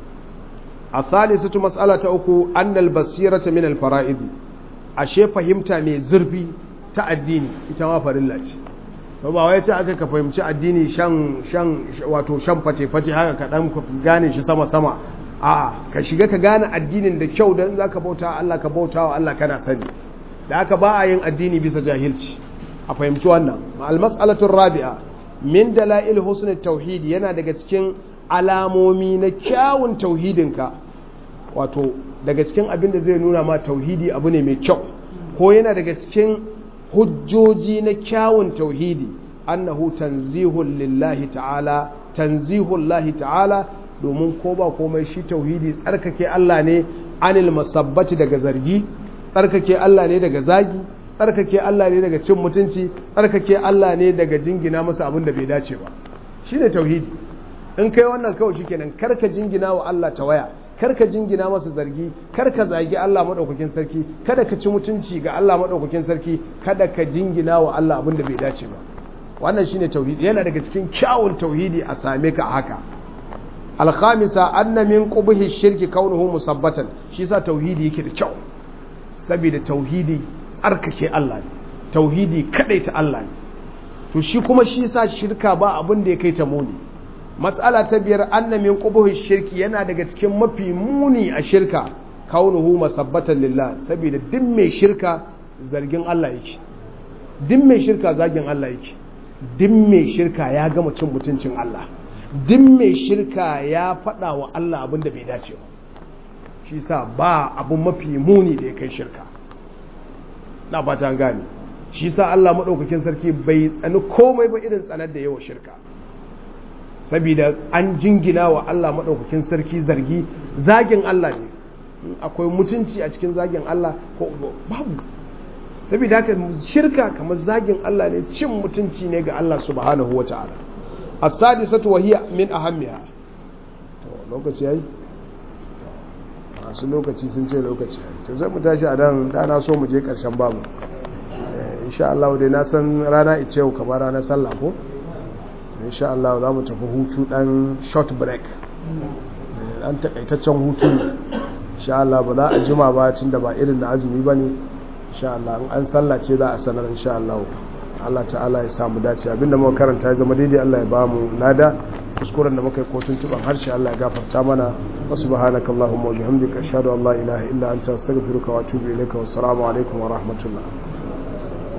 الثالثة مسألة أكو أن البصيرة من الفرائض ashe fahimta mai zurfi ta addini ita ma farilla ce to ba wai ce aka ka fahimci addini shan shan wato shan fate fate haka ka dan gane shi sama sama a'a ka shiga ka gane addinin da kyau dan zaka bauta Allah ka bauta wa Allah kana sani da haka ba a yin addini bisa jahilci a fahimci wannan al mas'alatu rabi'a min dalail husn tauhid yana daga cikin alamomi na kyawun tauhidinka wato daga cikin abin da zai nuna ma tauhidi abu ne mai kyau ko yana daga cikin hujjoji na kyawun tauhidi annahu tanzihun lillahi ta'ala tanzihun lahi ta'ala domin ko ba komai shi tauhidi tsarkake Allah ne anil masabbati daga zargi tsarkake Allah ne daga zagi tsarkake Allah ne daga cin mutunci tsarkake Allah ne daga jingina masa abin da bai dace ba shine tauhidi in kai wannan kawai shikenan karka jingina wa Allah ta waya karka jingina masa zargi karka zagi Allah madaukakin sarki kada ka ci mutunci ga Allah madaukakin sarki kada ka jingina wa Allah abin da bai dace ba wannan shine tauhidi yana daga cikin kyawun tauhidi a same ka haka alkhamisa anna min qubhi shirki kaunuhu musabbatan shi sa tauhidi yake da kyau saboda tauhidi tsarkake Allah ne tauhidi ta Allah ne to shi kuma shi sa shirka ba abin da ya kai ta muni matsala ta biyar anna min qubuhi shirki yana daga cikin mafi muni a shirka kaunuhu masabbatan lillah saboda duk mai shirka zargin Allah yake duk mai shirka zagin Allah yake duk mai shirka ya gama cin mutuncin Allah duk mai shirka ya faɗa wa Allah abin da bai dace ba shi sa ba abin mafi muni da ya kai shirka na fata an gane shi sa Allah madaukakin sarki bai tsani komai ba irin tsanar da yawa shirka saboda an jingina wa Allah madaukakin sarki zargi zagin Allah ne akwai mutunci a cikin zagin Allah ko babu saboda haka shirka kamar zagin Allah ne cin mutunci ne ga Allah subhanahu wata'ala as-sadisatu wa hiya min ahammiha to lokaci yayi masu lokaci sun ce lokaci to sai mu tashi a dan dana so mu je karshen babu insha Allah dai na san rana ice yau kamar ranar sallah ko insha Allah za mu tafi hutu dan short break dan takaitaccen hutu ne insha Allah ba za a jima ba tunda ba irin na azumi bane insha Allah in an sallace za a sanar insha Allah Allah ta'ala ya samu dace abinda muka karanta ya zama daidai Allah ya ba mu nada kuskuren da muka yi kotun tuban harshe Allah ya gafarta mana wa subhanaka allahumma wa bihamdika ashhadu an la ilaha illa anta astaghfiruka wa atubu ilayka wa assalamu alaikum wa rahmatullah